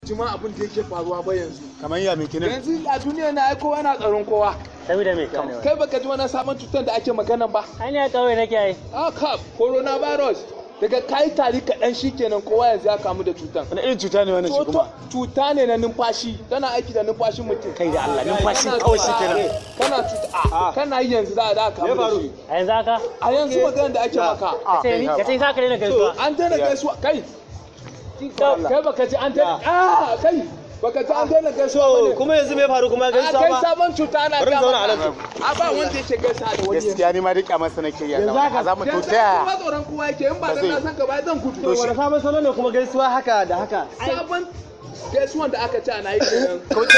jima abin da yake faruwa ba yanzu kamar ya mai kinin yanzu a duniya na ai kowa na tsaron kowa saboda me kai baka ji wani sabon cutar da ake magana ba ai a kawai nake ai ah kap coronavirus daga kai tari kaɗan shikenan kowa yanzu ya kamu da cutar wani irin cuta ne wannan shi kuma cuta ne na numfashi tana aiki da numfashin mutum kai da Allah numfashi kawai shi kenan kana cuta a kana yi yanzu za a da kamu da shi a yanzu haka a yanzu magana da ake maka sai ni ka sai ka kare na gaisuwa an daina gaisuwa kai kai baka ji an daina ah kai baka ji an daina gaisuwa bane kuma yanzu me faru kuma a gaisuwa kai ba sabon cuta na Bari ga zauna a maka nan. a ba wanda yake gaisa da wani gaskiya ni ma duk a masa nake yi a za mu to yanzu ta kuma tsoron kowa yake in ba dan na san ka ba zan gudu wani sabon salo ne kuma gaisuwa haka da haka sabon gaisuwan da aka ci ana yi kenan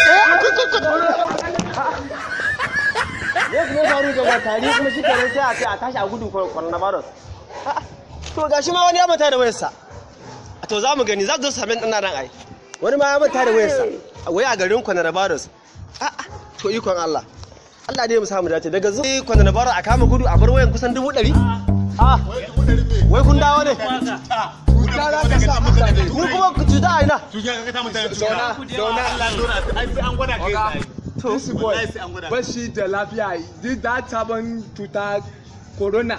ne kuma faru da tari kuma shi kenan sai a ce a tashi a gudun coronavirus A'a, to gashi ma wani ya manta da wayarsa to za mu gani za su zo sami ɗan nan ai wani ma ya manta da wayarsa wai a garin coronavirus A'a, to ikon Allah Allah dai mu samu dace daga zuwa coronavirus a kama gudu a bar wayan kusan dubu ɗari a wai kun dawo ne cuta za ka sa mutane ni kuma cuta a ina zauna zauna this boy ba shi da lafiya duk da sabon cuta corona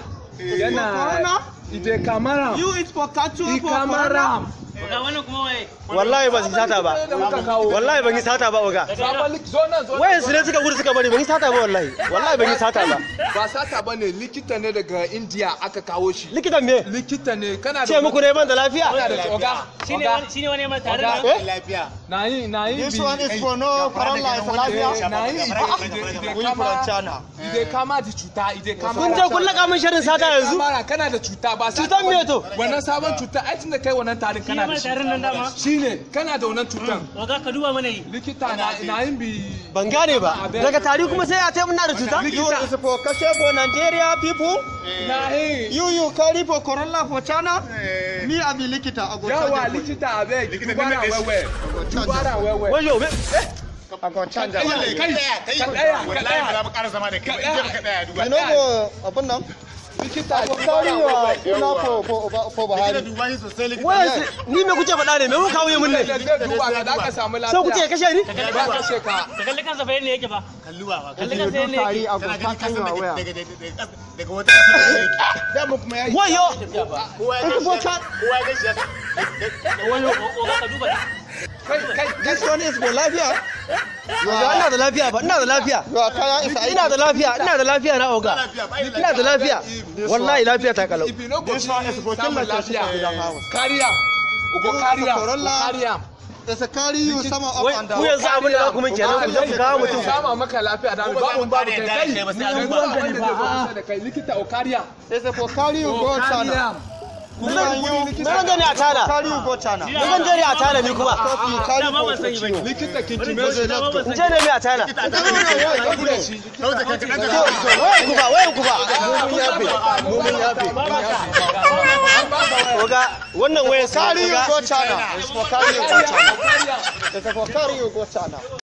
yana ide kamara eat for cattle i kamara ga wannan kuma waye wallahi ban yi sata ba da muka kawo wallahi ban yi sata ba oga sabon lik zo nan zo nan. wayan su ne suka gudu suka bari ban yi sata ba wallahi wallahi ban yi sata ba ba sata ba ne likita ne daga india aka kawo shi likitan me likita ne kana da ce muku ne ban da kana lafiya da oga shine oga wani shine wani mai tare da eh na yi na yi This bi- one is for no corona is lafiya. na yi ide ide We kama from China. ide kama da cuta ide kama kun je kun laka min shirin sata yanzu kamara kana da cuta ba sata Cutan me ba- to? wannan sabon cuta ai tun da kai wannan tarin shine kana mai da tare shi nan dama shine kana da wannan cutan waga ka duba mana yi likita na na yin bi ban gane ba daga tari kuma sai a ce muna da cuta Likita. is for kashe for Nigeria people na yi you you carry for corona for China me I be likita I go yawa likita abe dubara wewe dubara wewe wayo me A go canja. kai kai ka daya ka daya mu ƙara zama da kai. Ka In ka tsaya duba. you know go abun nan likita carry dubara your wewe for for for Likita duba shi sosai likita. wayan ni me kuke faɗa ne me kuka kawo mun ne da zai duba ka da ka samu sai kuke lafiya kashe ni ba ka ce ka ka kalli kansa fa yadda yake ba Kalluwa ba. kalli kansa yadda yake Kana gani kasan daga daga daga daga wata ƙasa da yake. Da mu kuma yayi. wayo Kowa ya gashi. Kowa ya gashi. waga ka duba kai kai This one is for lafiya. Oga ina da lafiya ba, ina da lafiya. Ina da lafiya, ina da lafiya na oga. Ina da lafiya. Wallahi lafiya ta kalau. if you no go This one is for samun kill the lafiya people. carry am ugo carry am Corona. carry am There's a carry you some up Wai ku yanzu abin da za ku min kenan ku je ku kawo mutum. sama maka lafiya da Ba babu mu babu kare kai da kai kai ba sai an yanzu duba. wanda zai zo da kai likita o carry am There's a for carry you go carry am Me zan je ne a tana? Carry you go China. Me zan je ne a tana ni kuma? dama ban sani bane likita kinkime shi dama ban In sani je ne me a tana? Dauda ka ka To, wayan ku ba, wayan ku ba. Oga, wannan wayan sa Carry you oga. go China. It's for carry you go China. carry am It's for carry you go China.